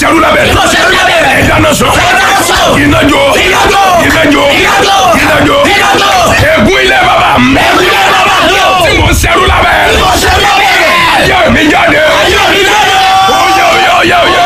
ṣerú lábẹ́ Tí mo ṣerú lábẹ́ rẹ̀. ìdáná sọ Ìdáná sọ. ìnájọ Ìnájọ. ìnájọ Ìnájọ. ìnájọ Ìnájọ. ègún ilé bàbá mi Ègún ilé bàbá mi o. tí mo ṣerú lábẹ́ Tí mo ṣerú lábẹ́ rẹ̀. ayé mi jáde Ayé mi jáde. oyè oyè oyè oyè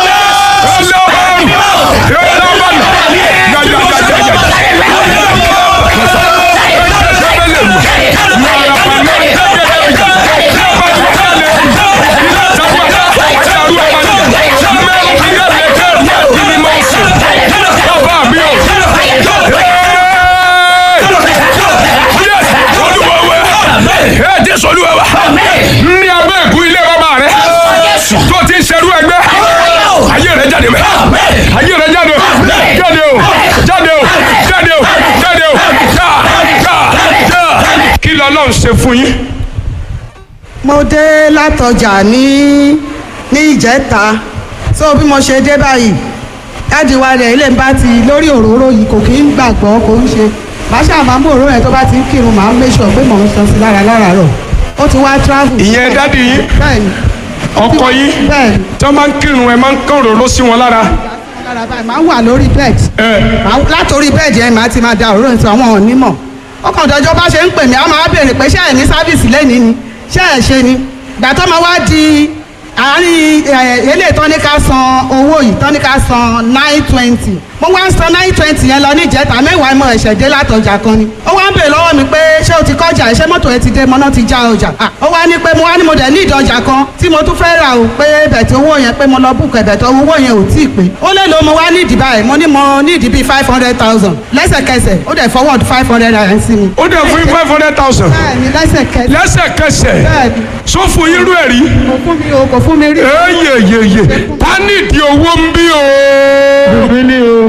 Jésù olúwa wa ní abẹ́ ìkú ilé bàbá rẹ tó ti ń ṣerú ẹgbẹ́ ayé rẹ jáde mẹ́ ayé rẹ jáde o jáde o jáde o jáde o jáde o já já já kí lọ́lọ́run ṣe fún yín. mo dé látọjà ní ní ìjẹta so bí mo ṣe dé báyìí dáàdi wa rẹ̀ ilé ń bá ti lórí òróró yìí kò kí ń gbàgbọ́ kò ń ṣe màá ṣáà máa mú òróró yẹn tó bá ti ń kírun màá make sure pé mò ń sọ sí lára láràárọ̀ ó ti wá travel. ìyẹn dádì yín bẹ́ẹ̀ni ọkọ yín bẹ́ẹ̀ni tí wọ́n máa ń kírun ẹ máa ń kán òróró sí wọn lára. lára báyìí màá wà lórí bed ẹ Màá- látòrí bẹ́ẹ̀dì yẹn màá ti máa da òróró yẹn sọ àwọn onímọ̀ ọkàn ìdọ́jọ́ bá ṣe ń pè mí a máa béèrè pé ṣé ẹ̀ ní sáfìsì lẹ́nìí ni ṣé ẹ̀ ṣe ni ìgbà tó máa wá di àárín ẹ̀, eléyìí tán ní ká san owó yìí tán ní ká san nine twenty mo wá ń san nine twenty yẹn lọ ní ìjẹta mẹ́wàá mo ẹ̀ṣẹ̀ dé látọjà kan ni ó wá ń béèrè lọ́wọ́ mi pé ṣé o ti kọjá ṣé mọ́tò ẹ ti dé mọ́nà ti já ọjà Ah, ó wá ní pé mo wá ní mo dẹ̀ ní ìdọ̀jà kan tí mo tún fẹ́ rà o pé bẹ̀tẹ̀ owó yẹn pé mo lọ búkọ̀ ẹ̀bẹ̀tẹ̀ owó yẹn ò tí ì pé ó lè lo mo wá ní ìdìbà ẹ̀ mo ní mo ní ìdìbí five hundred thousand lẹ́sẹ̀kẹsẹ̀ ó dẹ̀ forward five hundred naira sí mi. ó dẹ̀ fún yín five hundred thousand bẹ́ẹ̀ni lẹ́sẹ̀kẹsẹ̀ lẹ́sẹ̀kẹsẹ̀ bẹ́ẹ̀ni sọ fún yín rú ẹ̀ rí. kò fún mi o kò fún mi rí. eyeyeye ta nídìí owó ń bí o. Èmi ni o.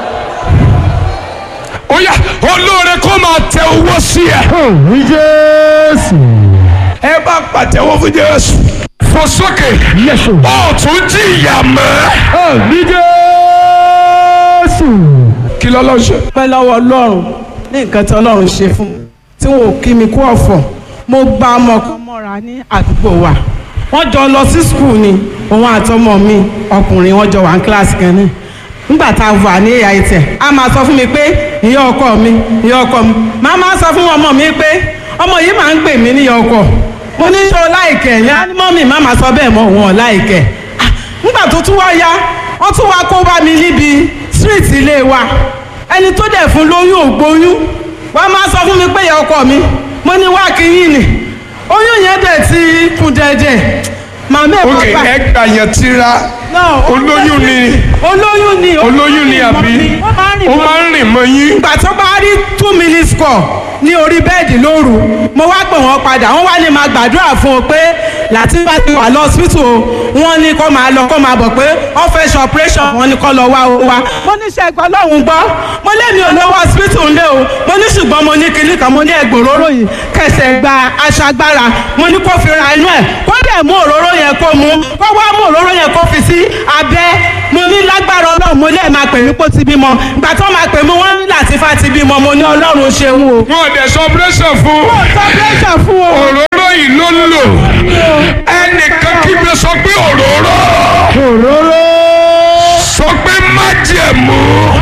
ó yá olóore kó máa tẹ owó sí ẹ. Ní Jésù. ẹ bá pàtẹ́wọ́ fún Jésù. fò sókè Yẹ̀sù. ó tún jìyà mọ́. Ní Jésù. kí lọ́lọ́ ṣe. pẹ́ lọ́wọ́ ọlọ́run ní nǹkan tí ọlọ́run ṣe fún mi tí wọn ò kí mi kú ọ̀fọ̀ mo gba ọmọ kan mọ́ra ní àdúgbò wa wọ́n jọ lọ sí skul ni òun àtọmọ mi ọkùnrin wọ́n jọ wà ní kíláàsì kan náà nígbà tá a wà ní ìyá ìtẹ̀ a máa sọ fún mi pé ìyá ọkọ mi ìyá ọkọ mi máa máa sọ fún ọmọ mi pé ọmọ yìí máa ń pè mí níyà ọkọ mo ní sọ láìkẹ̀ yẹn ní mọ́mì má máa sọ bẹ́ẹ̀ mọ́ òun ọ̀ láìkẹ̀ Ah, nígbà tó tún wá yá wọ́n tún wá kó bá mi níbi street ilé wa ẹni tó dẹ̀ fún lóyún ògbóyún wọ́n máa sọ fún mi pé ìyá ọkọ mi mo ní wá kí yín ni oyún yẹn dẹ̀ ti kún dẹ̀dẹ̀ màmá ẹ̀ ok bàbá ẹ gbà yẹn tira olóyún ni olóyún ni olóyún ni àbí ó máa ń rìn mọ́ yín. ìgbà tó bá rí two minutes score ní orí bẹ́ẹ̀dì lóru mo wá pè wọ́n padà wọ́n wá ní máa gbàdúrà fún un pé láti bá ti wà lọ́sítù o wọ́n ní kó máa lọ kó máa bọ̀ pé wọ́n fẹ́ ṣe operation wọ́n ní kó lọ wá o wá. mo ní ṣẹ́gbọ́n lọ́hùn gbọ́ mo lémi ò lọ́wọ́ hospital ńlẹ̀ o mo ní ṣùgbọ́n mo ní kinní kan mo ní ẹgbẹ́ òróró yìí kẹsẹ̀ gba aṣọ agbára mo ní kó fi ra inú ẹ̀ kó dẹ̀ mú òróró yẹn kó mu kó wá mú òróró yẹn kó fi sí abẹ́ mo ní lágbára ọlọ́run mo lẹ́ẹ̀ máa pè mí kó ti bímọ ìgbà tó máa pè mí wọ́n ní Làtífà ti bímọ mo ní ọlọ́run ṣeun o. wọn ò dẹ̀ sọ pírẹ́sẹ̀ fún sọ́pẹ́sọ̀ fún o. òróró yìí ló ń lò ẹnìkan kígbe sọ pé òróró Òróró. sọ pé májẹ̀mú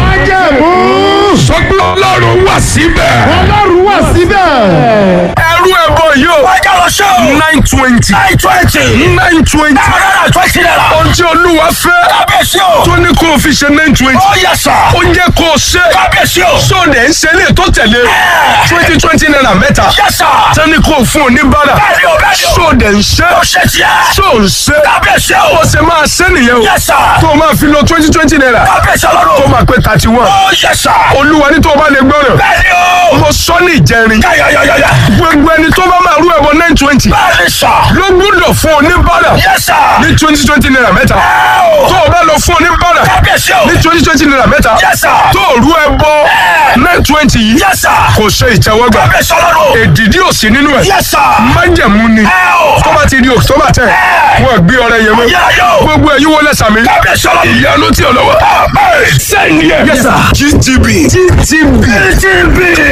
Májẹ̀mú. sọ pé ọlọ́run wà síbẹ̀. Ọlọ́run wà síbẹ̀. ẹrú ẹbọ yìí o Wájà lọ ṣe o. nine twenty Nine twenty. nine twenty Náírà twenty naira. ohun tí olúwa fẹ́ Kábíyèsí o. tó ní kó o fi ṣe nine twenty Ó yẹ sà. ó jẹ́ kó o ṣe Kábíyèsí o. sóòdẹ̀ ń ṣe ilé tó tẹ̀lé twenty twenty naira mẹ́ta Yẹ sà. tẹ́ni kó o fún oníbàárà Bẹ́ẹ̀ni o, bẹ́ẹ̀ni o. sóòdẹ̀ ń ṣe Ó ṣe tiẹ̀. sóò ń ṣe Kábíyèsí o. ó ṣe máa ṣe nìyẹn o Yẹ sà. tó o máa fi lo twenty twenty naira Kábíyèsí tó ọlọ́run. máa pé thirty one Ó yẹ sà. olúwa ní tó o bá lè gbọ́ràn Bẹ́ẹ̀ni o. mo sọ ní ìjẹrin Yáyáyáyá. gbogbo ẹni tó bá máa rú ẹbọ nine twenty Bẹ́ẹ̀ni sà. ló gbúdọ̀ fún oníbàárà Yẹ sà. ní twenty twenty naira mẹ́ta Ẹ o. tó o bá lọ fún oníbàárà Kábíyèsí o. ní twenty twenty naira mẹ́ta Yes, sir. tó o rú ẹbọ nine twenty yìí Yẹ sà. kò ṣe ìtẹ́wọ́gbà Kábíyèsí ọlọ́run. èdìdí ò sí nínú ẹ̀ Yẹ sà. májẹ̀mú ni Ẹ o. tó bá ti di october ten wọ́n gbé ọrẹ yẹn mọ́ Yáyá o. gbogbo ẹ̀yin wọlé sàmì Kábíyèsí ọlọ́run. ìyanu tí ò lọ́wọ́ sẹ́ni ẹ̀ Yes, sir. gtb gtb TTB. zero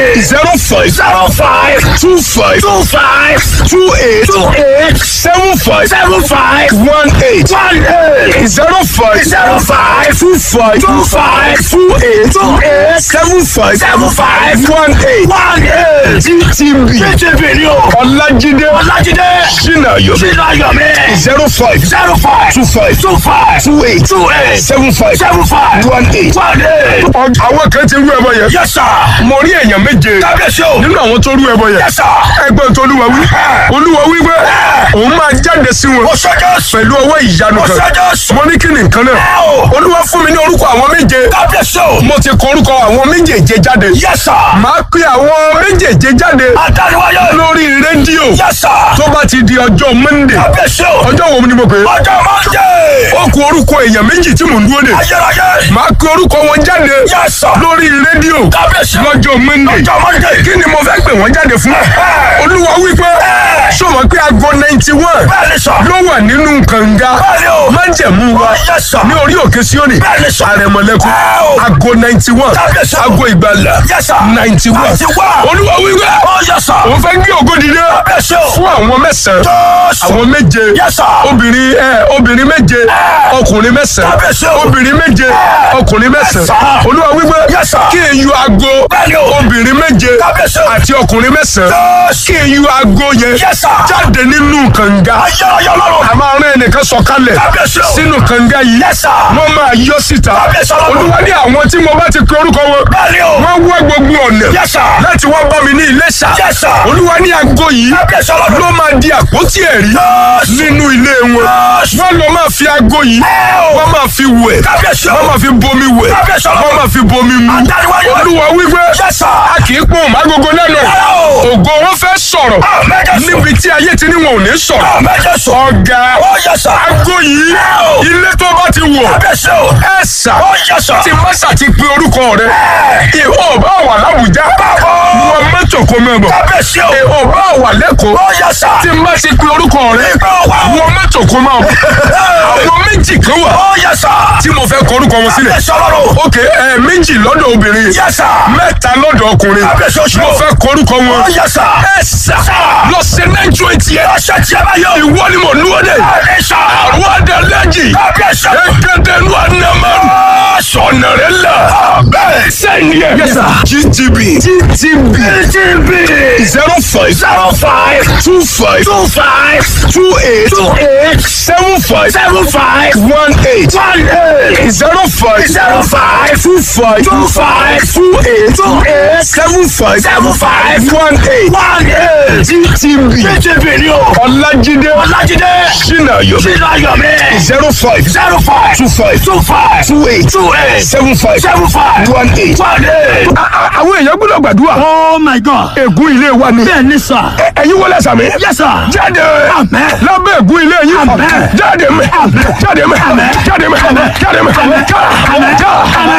zero five zero five two five two five two eight two eight seven five seven five one eight one eight zero five zero five two five two five two eight two eight seven five seven five one eight one eight ttb ttb ni o ọlájídé ọlájídé sinayo sinayomi zero five zero five two five two five two eight two eight seven five seven five one eight one eight. àwọn kan ti rú ẹbọ yẹn. yes sir. mo rí èèyàn méje. kábíyèsí o. nínú àwọn tó rú ẹbọ yẹn. yes sir. ẹgbẹ́ tó olúwa wí. olúwa wí pé òun máa jáde sí wọn. ọ̀ṣọ́jọ́sì. pẹ̀lú ọwọ́ ìyanu kan. ọ̀ṣọ́jọ́sì. mo ní kí ni nǹkan náà. olúwa fún mi ní orúkọ àwọn méje. kábíyèsí o. mo ti kọ orúkọ àwọn méjèèje jáde. yes sir. màá pe àwọn méjèèje jáde. àtàlùwáyé. lórí rédíò. yes sir. tó bá ti di ọjọ́ monday. kábíyèsí o. ọjọ́ wo ni mo pè é. ọjọ́ monday. ó kù orúkọ èèyàn méjì tí mò ń dúró de. ayérayé. màá pe orúkọ wọn jáde. yes sir. lórí rédíò. kábíyèsí o. lọ́jọ́ monday. ọjọ́ monday. kí ni mo fẹ́ pè wọ́n jáde fún. olúwa wípé sọ̀rọ̀ pé aago ninety one bẹ́ẹ̀ni sọ. ló wà nínú kànga bẹ́ẹ̀ni o. májẹ̀mú wa yes sir. ní orí òkè Síónì bẹ́ẹ̀ni sọ. àrẹ̀mọ̀lẹ́kùn Ẹ o. aago ninety one Kábíyèsí o. aago ìgbàlà yes sir. ninety one ninety one. olúwa wípé oh yes sir. òun fẹ́ gbé ògo dìde kábíyèsí o. fún àwọn mẹ́sàn-án jọ́sọ̀. àwọn méje yes sir. obìnrin ẹ obìnrin méje ọkùnrin mẹ́sàn-án Kábíyèsí o. obìnrin méje ọkùnrin mẹ́sàn-án sir. olúwa wípé Yes, sir. kí n yọ aago Bẹ́ẹ̀ni o. obìnrin méje Kábíyèsí o. àti ọkùnrin mẹ́sàn-án Yes. kí n yọ aago yẹn Yes, sir. jáde nínú kànga ayérayé ọlọ́run. a máa rán ẹnìkan sọ̀kalẹ̀ Kábíyèsí o. sínú kànga yìí Yes, sir. wọ́n máa yọ síta Kábíyèsí ọlọ́run. olúwa ní àwọn tí mo bá ti pe orúkọ wọn bẹ́ẹ̀ni o. wọ́n wá gbogbo ọ̀nà yes sir. láti wá bá mi ní Iléṣà yes sir. olúwa ní aago yìí kábíyèsí ọlọ́run. ló máa di àpótí ẹ̀rí Yes. nínú ilé wọn Yes. wọ́n lọ máa fi aago yìí Ẹ o. wọ́n máa fi wẹ̀ kábíyèsí o. wọ́n máa fi bomi wẹ̀ Kábíyèsí ọlọ́run. wọ́n máa fi bomi mu Àdániwáyé. olúwa wípé yes sir. a kì í pọ́n mágogo lẹ́nu Rárá o. ògo wọn fẹ́ sọ̀rọ̀ Àmẹ́jẹ̀ sọ. níbi tí ayé ti ní wọn ò ní sọ̀rọ̀ àmẹ́jẹ̀ sọ. ọ̀gá oh yes sir. aago yìí Ẹ o. ilé tó bá ti wọ̀ kábíyèsí o. ẹ sà oh yes sir. tí mọ́sà ti pe orúkọ rẹ ìhó bá wà lábùjá wọn mọ́tò kó mẹ́bọ̀ kábíyèsí o. ìhó bá wà lẹ́kọ̀ọ́ oh yes sir. tí má ti pe orúkọ rẹ Ìgbà wà o. wọn mọ́tò kó máa bọ̀ àwọn méjì kan wà oh yes sir. tí mo fẹ́ kọ orúkọ wọn sílẹ̀ kábíyèsí ọlọ́run. ok ẹ méjì lọ́dọ̀ obìnrin yes sir. mẹ́ta lọ́dọ̀ ọkùnrin Kábíyèsí oṣù. mo fẹ́ kọ orúkọ wọn oh yes sir. ẹ sà lọ sí nine twenty ẹ ọ̀sẹ̀ tí a bá yọ. ìwọ ni mo lúwọ́ dé bẹ́ẹ̀ni sọ. àwọn adalẹ́jì kábíyèsí o. ekele nu anamaru sọ̀nà rẹ la bẹ́ẹ̀ sẹ́ni ẹ̀ gtb gtb TTB. zero five zero five two five two five two eight two eight seven five seven five one eight one eight zero five zero five two five two five two eight two eight seven five seven five one eight one eight. gtb TTB ni o. ọlájídé Ọlájídé. sinayo Sinayomi. zero five zero five two five two five two eight two eight seven five seven five one eight. one eight. àwọn èèyàn gbọ́dọ̀ gbàdúrà. Oh my God. ègún ilé wa ni. Bẹ́ẹ̀ni sọ. ẹ̀yin wọlé sàmì. Yes sir. jáde. Amen. lábẹ́ ègún ilé yín. Amen. jáde mẹ́. jáde mẹ́. jáde mẹ́. jáde mẹ́. já já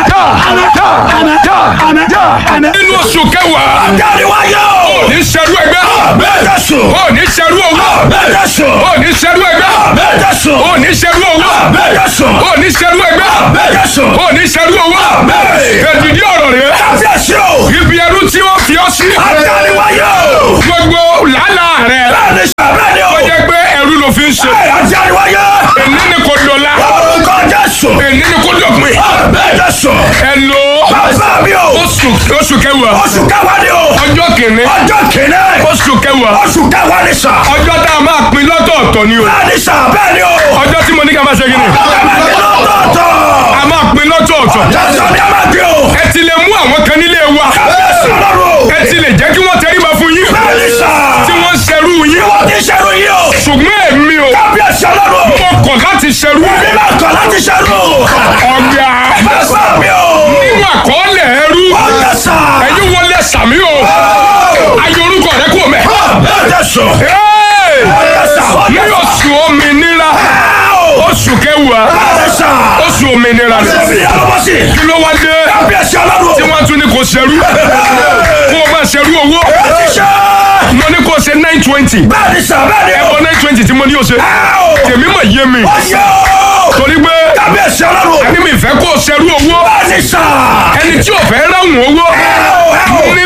já já já. nínú oṣù kẹwàá. Jáde wáyé o. ní sẹ́rú ẹgbẹ́. Bẹ́ẹ̀ sùn. ó ní sẹ́rú owó. Bẹ́ẹ̀ sùn. ó ní sẹ́rú ẹgbẹ́. Bẹ́ẹ̀ sùn. ó ní sẹ́rú owó. Bẹ́ẹ̀ sùn. ó ní sẹ́rú ẹgbẹ́. Bẹ́ẹ̀ sùn. ó ní sẹ́rú owó. Amen. èdìdí ọ̀rọ̀ rẹ̀. Kábíyèsí o. ibi ẹrú tí wọ́n fi ọ́ sí. Jáde wáyé o. gbogbo làálàá rẹ̀. Bẹ́ẹ̀ni sọ. Bẹ́ẹ̀ni o. ó jẹ́ pé ẹrú ló fi ń ṣe. Jáde wáyé. èní ni kò dọ̀la. Orúkọ Jésù. èní ni kò dọ̀pin. Bẹ́ẹ̀ sùn. ẹ lo Bàbá mi o. oṣù oṣù kẹwàá. Oṣù kẹwàá ni o. ọjọ́ kìíní. Ọjọ́ kìíní. oṣù kẹwàá. Oṣù kẹwàá ni sà. ọjọ́ tá a máa pín lọ́tọ̀ọ̀tọ̀ ni o. Bẹ́ẹ̀ni sà. Bẹ́ẹ̀ni o. ọjọ́ tí mo ní ká máa ṣe kí ni. Bẹ́ẹ̀ni lọ́tọ̀ọ̀tọ̀. a máa pín lọ́tọ̀ọ̀tọ̀. Jésù ni a máa gbé o. ẹ ti lè mú àwọn kan nílé wa. Kábíyèsí ọlọ́run. ẹ ti lè jẹ́ kí wọ́n tẹríba fún yín. Bẹ́ẹ̀ni sà. tí wọ́n ṣerú yín. Wọ́n ti ṣerú yìí o. ṣùgbọ́n èmi o. Kábíyèsí ọlọ́run. mo kọ̀ láti ṣerú. Bí máa kọ̀ láti ṣerú. ọ̀gá. Bàbá mi o. nínú àkọọ́lẹ̀ ẹrú. Ọjọ́ sà. ẹ̀yin wọlé sàmí o. ayé orúkọ rẹ kò mẹ́. Bẹ́ẹ̀ sùn. Hey! Ọjọ́ sà. ní oṣù òmìnira oṣù kẹwàá Bẹ́ẹ̀ sà. oṣù òmìnira rẹ Bí alọ́bọ̀sì. kí ló wá dé Kábíyèsí ọlọ́run. tí wọ́n tún ní kò ṣerú kó o bá ṣerú owó Ti ṣe. mo ní kó o ṣe nine twenty Bẹ́ẹ̀ni sà. Bẹ́ẹ̀ni o. ẹ̀kọ́ nine twenty tí mo ní o ṣe tèmi mọ̀ yé mi Ọjọ́. torí pé Kábíyèsí ọlọ́run. ẹni mi fẹ́ kó o ṣerú owó Bẹ́ẹ̀ni sà. ẹni tí ò fẹ́ ráhùn owó nínú oṣù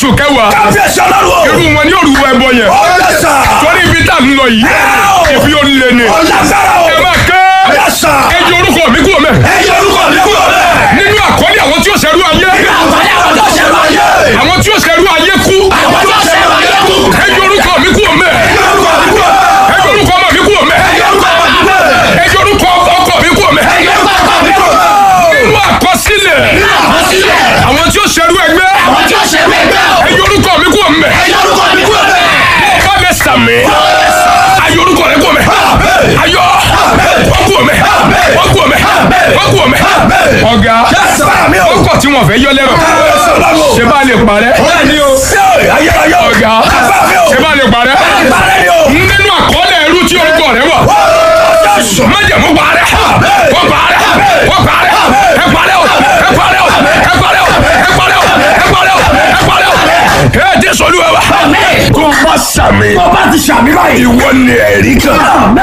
oṣù kẹwàá kábíyèsí ọlọ́run o. irú wọn ní òrùwọ ẹbọ yẹn ó yẹ sà. torí ibi tá a ń lọ yìí ibi ó lé ni ọ̀làgbára o. ẹ máa ké yẹ sà. ẹ jẹ orúkọ mi kúrò mẹ ẹ yọ orúkọ mi kúrò bẹ́ẹ̀. nínú àkọlé àwọn tí ó ṣẹrú ayé àǹfààní àwọn tó ṣe máa yé. àwọn tí ó ṣẹrú ayé kú àwọn tó ṣe máa yé kú. ẹ jẹ orúkọ mi kúrò mẹ ẹ yọ orúkọ mi kúrò bẹ́ẹ̀. ẹ jẹ orúkọ ọmọ mi kúrò mẹ ẹ yọ orúkọ mi kúrò bẹ́ẹ̀. ẹ jẹ orúkọ ọkọ mi kúrò mẹ ẹ yọ orúkọ mi kúrò bẹ́ẹ̀. nínú àkọsílẹ̀ àkọsílẹ̀. àwọn tí ó ṣẹrú ẹgbẹ́ àwọn tó ṣe mẹ́gbẹ́ o. ẹ jẹ orúkọ mi kúrò mẹ ẹ yọ orúkọ mi kúrò bẹ́ẹ̀. bá mi sàmì ayọ orúkọ rẹ kúrò mẹ ayọ wọn kúrò mẹ wọn kúrò mẹ wọn kúrò mẹ ọ̀gá sàmì o. ọkọ̀ tí wọ́n fẹ́ yọ lẹ́rọ̀ kábíyèsí ọlọ́run o. ṣe bá lè parẹ́ bẹ́ẹ̀ni o. ayérayé o. ọ̀gá sàmì o. ṣe bá lè parẹ́ ìbára ni o. nínú àkọọ́lẹ̀ ẹrú tí orúkọ rẹ wà májẹ̀mú parẹ́ wọ́n parẹ́ wọ́n parẹ́ ẹ parẹ́ o ẹ parẹ́ o ẹ parẹ́ o ẹ parẹ́ o ẹ parẹ́ o ẹ parẹ́ o ẹ jésù olúwa wa. tó bá sàmì. tó bá ti sàmì báyìí. ìwọ ni ẹ̀rí kan.